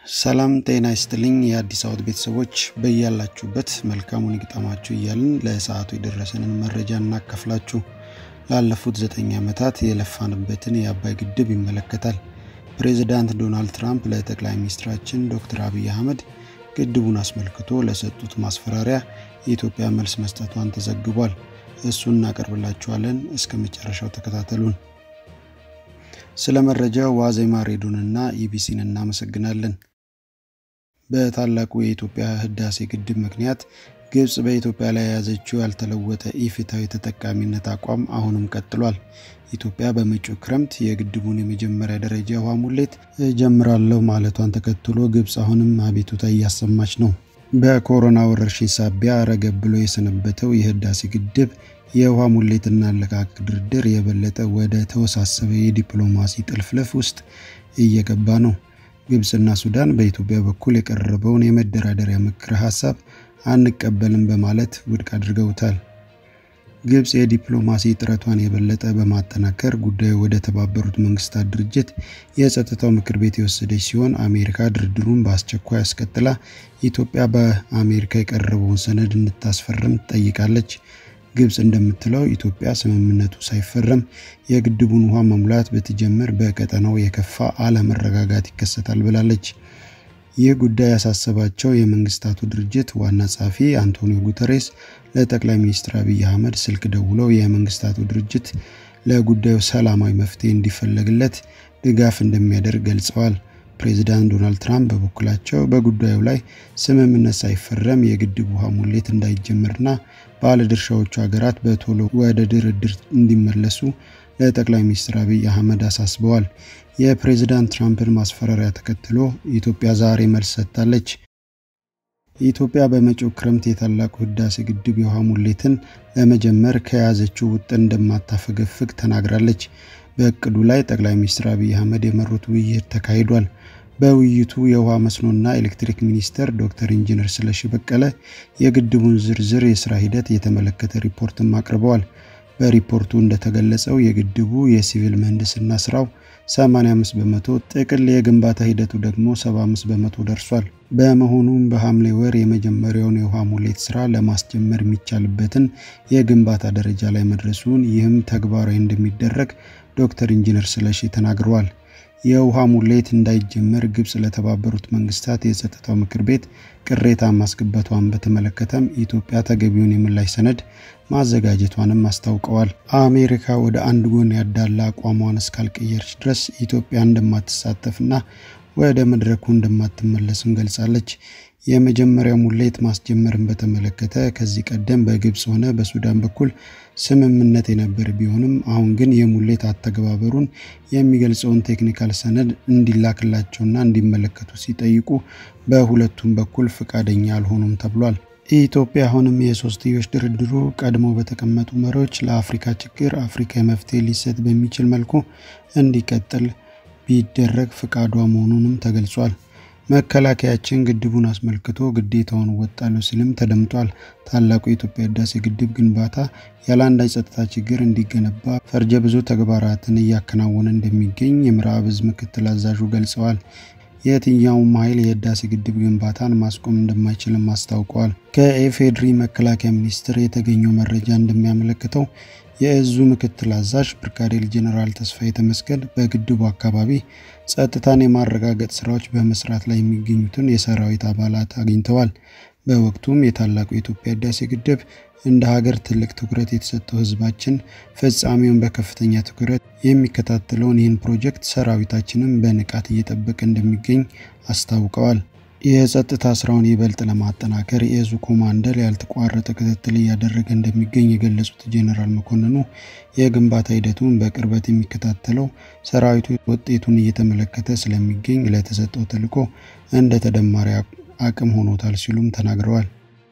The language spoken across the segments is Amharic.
ሰላም ጤና ይስጥልኝ የአዲስ አበባ ቤተሰቦች በያላችሁበት መልካሙን ይግጠማችሁ እያልን ለሰዓቱ የደረሰንን መረጃ እናካፍላችሁ። ላለፉት ዘጠኝ ዓመታት የለፋንበትን የአባይ ግድብ ይመለከታል። ፕሬዚዳንት ዶናልድ ትራምፕ ለጠቅላይ ሚኒስትራችን ዶክተር አብይ አህመድ ግድቡን አስመልክቶ ለሰጡት ማስፈራሪያ የኢትዮጵያ መልስ መስጠቷን ተዘግቧል። እሱን እናቀርብላችኋለን። እስከ መጨረሻው ተከታተሉን። ስለ መረጃው ዋዜማ ሬዲዮንና ኢቢሲን እናመሰግናለን። በታላቁ የኢትዮጵያ ህዳሴ ግድብ ምክንያት ግብጽ በኢትዮጵያ ላይ የያዘችው ያልተለወጠ ኢፍትሐዊ ተጠቃሚነት አቋም አሁንም ቀጥሏል። ኢትዮጵያ በመጪው ክረምት የግድቡን የመጀመሪያ ደረጃ ውሃ ሙሌት እጀምራለሁ ማለቷን ተከትሎ ግብጽ አሁንም አቤቱታ እያሰማች ነው። በኮሮና ወረርሽኝ ሳቢያ ረገብ ብሎ የሰነበተው የህዳሴ ግድብ የውሃ ሙሌትና አለቃቅ ድርድር የበለጠ ወደ ተወሳሰበ የዲፕሎማሲ ጥልፍልፍ ውስጥ እየገባ ነው። ግብፅና ሱዳን በኢትዮጵያ በኩል የቀረበውን የመደራደሪያ ምክረ ሀሳብ አንቀበልም በማለት ውድቅ አድርገውታል። ግብፅ የዲፕሎማሲ ጥረቷን የበለጠ በማጠናከር ጉዳዩ ወደ ተባበሩት መንግስታት ድርጅት የጸጥታው ምክር ቤት የወሰደች ሲሆን አሜሪካ ድርድሩን በአስቸኳይ አስቀጥላ ኢትዮጵያ በአሜሪካ የቀረበውን ሰነድ እንድታስፈርም ትጠይቃለች። ግብፅ እንደምትለው ኢትዮጵያ ስምምነቱ ሳይፈረም የግድቡን ውሃ መሙላት ብትጀምር በቀጠናው የከፋ አለመረጋጋት ይከሰታል ብላለች። ይህ ጉዳይ ያሳሰባቸው የመንግስታቱ ድርጅት ዋና ጸሐፊ አንቶኒዮ ጉተሬስ ለጠቅላይ ሚኒስትር አብይ አህመድ ስልክ ደውለው የመንግስታቱ ድርጅት ለጉዳዩ ሰላማዊ መፍትሄ እንዲፈለግለት ድጋፍ እንደሚያደርግ ገልጸዋል። ፕሬዚዳንት ዶናልድ ትራምፕ በበኩላቸው በጉዳዩ ላይ ስምምነት ሳይፈረም የግድብ ውሃ ሙሌት እንዳይጀመርና ባለድርሻዎቹ ሀገራት በቶሎ ወደ ድርድር እንዲመለሱ ለጠቅላይ ሚኒስትር አብይ አህመድ አሳስበዋል። የፕሬዚዳንት ትራምፕን ማስፈራሪያ ተከትሎ ኢትዮጵያ ዛሬ መልስ ሰጥታለች። ኢትዮጵያ በመጪው ክረምት የታላቁ ህዳሴ ግድብ የውሃ ሙሌትን ለመጀመር ከያዘችው ውጥን እንደማታፈገፍግ ተናግራለች። በእቅዱ ላይ ጠቅላይ ሚኒስትር አብይ አህመድ የመሩት ውይይት ተካሂዷል። በውይይቱ የውሃ መስኖና ኤሌክትሪክ ሚኒስተር ዶክተር ኢንጂነር ስለሺ በቀለ የግድቡን ዝርዝር የስራ ሂደት የተመለከተ ሪፖርትም አቅርበዋል። በሪፖርቱ እንደተገለጸው የግድቡ የሲቪል ምህንድስና ስራው 85 በመቶ፣ ጥቅል የግንባታ ሂደቱ ደግሞ 75 በመቶ ደርሷል። በመሆኑም በሐምሌ ወር የመጀመሪያውን የውሃ ሙሌት ስራ ለማስጀመር የሚቻልበትን የግንባታ ደረጃ ላይ መድረሱን ይህም ተግባራዊ እንደሚደረግ ዶክተር ኢንጂነር ስለሺ ተናግረዋል። የውሃ ሙሌት እንዳይጀመር ግብጽ ለተባበሩት መንግስታት የጸጥታው ምክር ቤት ቅሬታ ማስገባቷን በተመለከተም ኢትዮጵያ ተገቢውን የምላሽ ሰነድ ማዘጋጀቷንም አስታውቀዋል። አሜሪካ ወደ አንድ ጎን ያዳላ አቋሟን እስካልቀየረች ድረስ ኢትዮጵያ እንደማትሳተፍና ወደ መድረኩ እንደማትመለስም ገልጻለች። የመጀመሪያው ሙሌት ማስጀመርን በተመለከተ ከዚህ ቀደም በግብጽ ሆነ በሱዳን በኩል ስምምነት የነበረ ቢሆንም አሁን ግን የሙሌት አተገባበሩን የሚገልጸውን ቴክኒካል ሰነድ እንዲላክላቸውና እንዲመለከቱ ሲጠይቁ በሁለቱም በኩል ፈቃደኛ አልሆኑም ተብሏል። ኢትዮጵያ አሁንም የሶስትዮሽ ድርድሩ ቀድሞ በተቀመጡ መሪዎች ለአፍሪካ ችግር አፍሪካ መፍትሄ ሊሰጥ በሚችል መልኩ እንዲቀጥል ቢደረግ ፈቃዷ መሆኑንም ተገልጿል። መከላከያችን ግድቡን አስመልክቶ ግዴታውን እወጣለሁ ሲልም ተደምጧል። ታላቁ የኢትዮጵያ ህዳሴ ግድብ ግንባታ ያለ አንዳች ጸጥታ ችግር እንዲገነባ ፈርጀ ብዙ ተግባራትን እያከናወነ እንደሚገኝ የምዕራብ ዕዝ ምክትል አዛዡ ገልጸዋል። የትኛውም ኃይል የህዳሴ ግድብ ግንባታን ማስቆም እንደማይችልም አስታውቀዋል። ከኢፌዴሪ መከላከያ ሚኒስቴር የተገኘው መረጃ እንደሚያመለክተው የእዙ ምክትል አዛዥ ብርጋዴር ጄኔራል ተስፋዬ ተመስገን በግድቡ አካባቢ ጸጥታን የማረጋገጥ ስራዎች በመስራት ላይ የሚገኙትን የሰራዊት አባላት አግኝተዋል። በወቅቱም የታላቁ የኢትዮጵያ ህዳሴ ግድብ እንደ ሀገር ትልቅ ትኩረት የተሰጠው ህዝባችን ፍጻሜውን በከፍተኛ ትኩረት የሚከታተለውን ይህን ፕሮጀክት ሰራዊታችንም በንቃት እየጠበቀ እንደሚገኝ አስታውቀዋል። የጸጥታ ስራውን ይበልጥ ለማጠናከር የእዙ ኮማንደር ያልተቋረጠ ክትትል እያደረገ እንደሚገኝ የገለጹት ጄኔራል መኮንኑ የግንባታ ሂደቱን በቅርበት የሚከታተለው ሰራዊቱ ውጤቱን እየተመለከተ ስለሚገኝ ለተሰጠው ተልዕኮ እንደ ተደማሪ አቅም ሆኖታል ሲሉም ተናግረዋል።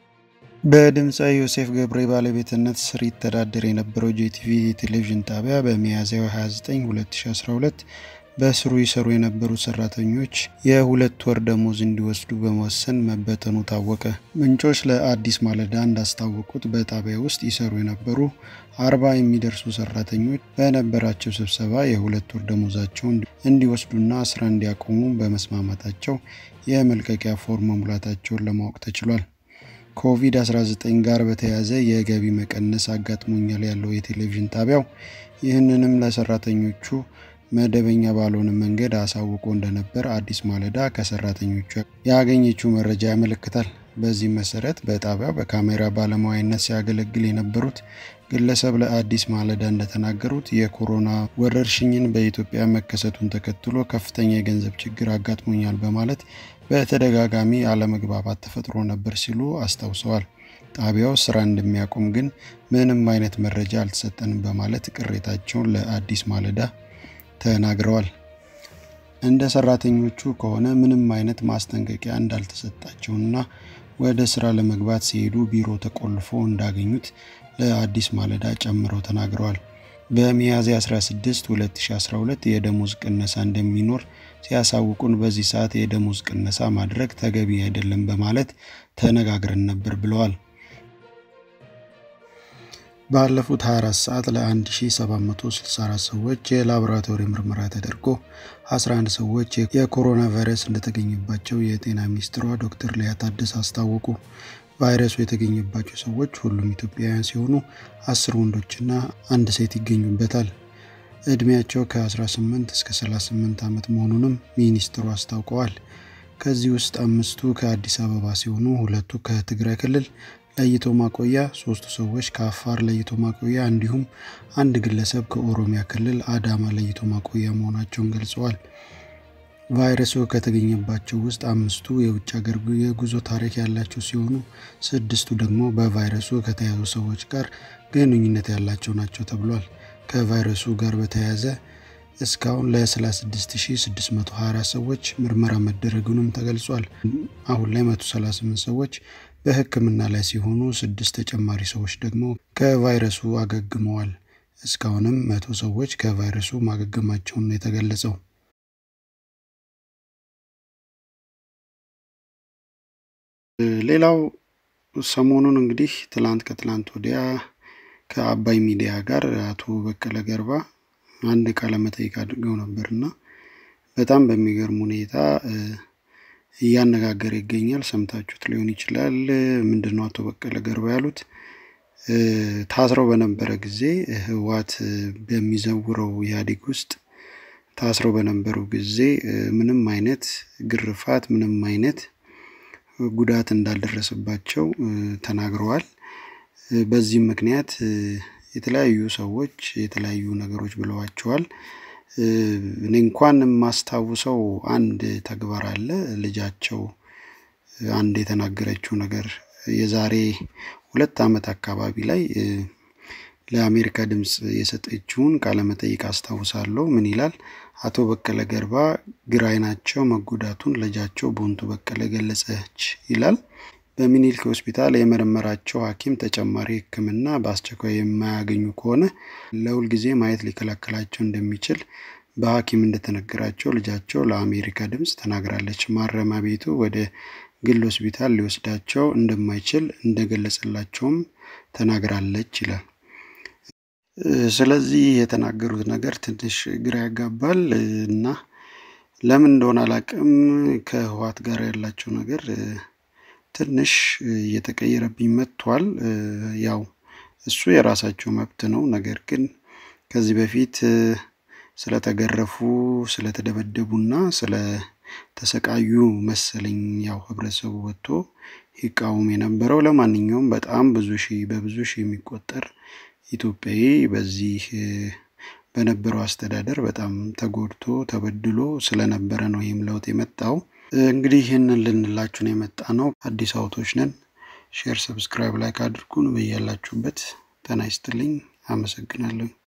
በድምፃዊ ዮሴፍ ገብሬ ባለቤትነት ስር ይተዳደር የነበረው ጄቲቪ የቴሌቪዥን ጣቢያ በሚያዝያ 29 2012 በስሩ ይሰሩ የነበሩት ሰራተኞች የሁለት ወር ደሞዝ እንዲወስዱ በመወሰን መበተኑ ታወቀ። ምንጮች ለአዲስ ማለዳ እንዳስታወቁት በጣቢያ ውስጥ ይሰሩ የነበሩ አርባ የሚደርሱ ሰራተኞች በነበራቸው ስብሰባ የሁለት ወር ደሞዛቸውን እንዲወስዱና ስራ እንዲያቆሙ በመስማማታቸው የመልቀቂያ ፎርም መሙላታቸውን ለማወቅ ተችሏል። ኮቪድ-19 ጋር በተያያዘ የገቢ መቀነስ አጋጥሞኛል ያለው የቴሌቪዥን ጣቢያው ይህንንም ለሰራተኞቹ መደበኛ ባልሆነ መንገድ አሳውቆ እንደነበር አዲስ ማለዳ ከሰራተኞቹ ያገኘችው መረጃ ያመለክታል። በዚህ መሰረት በጣቢያው በካሜራ ባለሙያነት ሲያገለግል የነበሩት ግለሰብ ለአዲስ ማለዳ እንደተናገሩት የኮሮና ወረርሽኝን በኢትዮጵያ መከሰቱን ተከትሎ ከፍተኛ የገንዘብ ችግር አጋጥሞኛል በማለት በተደጋጋሚ አለመግባባት ተፈጥሮ ነበር ሲሉ አስታውሰዋል። ጣቢያው ስራ እንደሚያቆም ግን ምንም አይነት መረጃ አልተሰጠንም በማለት ቅሬታቸውን ለአዲስ ማለዳ ተናግረዋል። እንደ ሰራተኞቹ ከሆነ ምንም አይነት ማስጠንቀቂያ እንዳልተሰጣቸውና ወደ ስራ ለመግባት ሲሄዱ ቢሮ ተቆልፎ እንዳገኙት ለአዲስ ማለዳ ጨምረው ተናግረዋል። በሚያዝያ 16 2012 የደሞዝ ቅነሳ እንደሚኖር ሲያሳውቁን በዚህ ሰዓት የደሞዝ ቅነሳ ማድረግ ተገቢ አይደለም በማለት ተነጋግረን ነበር ብለዋል። ባለፉት 24 ሰዓት ለ1764 ሰዎች የላቦራቶሪ ምርመራ ተደርጎ 11 ሰዎች የኮሮና ቫይረስ እንደተገኘባቸው የጤና ሚኒስትሯ ዶክተር ሊያ ታደሰ አስታወቁ። ቫይረሱ የተገኘባቸው ሰዎች ሁሉም ኢትዮጵያውያን ሲሆኑ አስር ወንዶችና አንድ ሴት ይገኙበታል። እድሜያቸው ከ18 እስከ 38 ዓመት መሆኑንም ሚኒስትሩ አስታውቀዋል። ከዚህ ውስጥ አምስቱ ከአዲስ አበባ ሲሆኑ ሁለቱ ከትግራይ ክልል ለይቶ ማቆያ፣ ሶስቱ ሰዎች ከአፋር ለይቶ ማቆያ እንዲሁም አንድ ግለሰብ ከኦሮሚያ ክልል አዳማ ለይቶ ማቆያ መሆናቸውን ገልጸዋል። ቫይረሱ ከተገኘባቸው ውስጥ አምስቱ የውጭ ሀገር የጉዞ ታሪክ ያላቸው ሲሆኑ ስድስቱ ደግሞ በቫይረሱ ከተያዙ ሰዎች ጋር ግንኙነት ያላቸው ናቸው ተብሏል። ከቫይረሱ ጋር በተያያዘ እስካሁን ለ36624 ሰዎች ምርመራ መደረጉንም ተገልጿል። አሁን ላይ 138 ሰዎች በሕክምና ላይ ሲሆኑ ስድስት ተጨማሪ ሰዎች ደግሞ ከቫይረሱ አገግመዋል። እስካሁንም መቶ ሰዎች ከቫይረሱ ማገገማቸውን ነው የተገለጸው። ሌላው ሰሞኑን እንግዲህ ትላንት ከትላንት ወዲያ ከአባይ ሚዲያ ጋር አቶ በቀለ ገርባ አንድ ቃለ መጠይቅ አድርገው ነበር እና በጣም በሚገርም ሁኔታ እያነጋገረ ይገኛል። ሰምታችሁት ሊሆን ይችላል። ምንድን ነው አቶ በቀለ ገርባ ያሉት? ታስረው በነበረ ጊዜ ህወሓት በሚዘውረው ኢህአዴግ ውስጥ ታስረው በነበሩ ጊዜ ምንም አይነት ግርፋት፣ ምንም አይነት ጉዳት እንዳልደረሰባቸው ተናግረዋል። በዚህም ምክንያት የተለያዩ ሰዎች የተለያዩ ነገሮች ብለዋቸዋል። እኔ እንኳን የማስታውሰው አንድ ተግባር አለ። ልጃቸው አንድ የተናገረችው ነገር የዛሬ ሁለት ዓመት አካባቢ ላይ ለአሜሪካ ድምፅ የሰጠችውን ቃለመጠይቅ አስታውሳለሁ። ምን ይላል? አቶ በቀለ ገርባ ግራ ዓይናቸው መጎዳቱን ልጃቸው ቦንቱ በቀለ ገለጸች ይላል። በሚኒልክ ሆስፒታል የመረመራቸው ሐኪም ተጨማሪ ሕክምና በአስቸኳይ የማያገኙ ከሆነ ለሁልጊዜ ማየት ሊከለክላቸው እንደሚችል በሐኪም እንደተነገራቸው ልጃቸው ለአሜሪካ ድምፅ ተናግራለች። ማረሚያ ቤቱ ወደ ግል ሆስፒታል ሊወስዳቸው እንደማይችል እንደገለጸላቸውም ተናግራለች ይላል። ስለዚህ የተናገሩት ነገር ትንሽ ግራ ያጋባል እና ለምን እንደሆነ አላቅም ከህወሓት ጋር ያላቸው ነገር ትንሽ እየተቀየረብኝ መጥቷል። ያው እሱ የራሳቸው መብት ነው። ነገር ግን ከዚህ በፊት ስለተገረፉ ስለተደበደቡና ስለተሰቃዩ መሰለኝ ያው ህብረተሰቡ ወጥቶ ይቃወም የነበረው። ለማንኛውም በጣም ብዙ ሺህ በብዙ ሺህ የሚቆጠር ኢትዮጵያዊ በዚህ በነበረው አስተዳደር በጣም ተጎድቶ ተበድሎ ስለነበረ ነው ይህም ለውጥ የመጣው። እንግዲህ ይህንን ልንላችሁን የመጣ ነው። አዲስ አውቶች ነን። ሼር፣ ሰብስክራይብ፣ ላይክ አድርጉን። በያላችሁበት ጤና ይስጥልኝ። አመሰግናለሁ።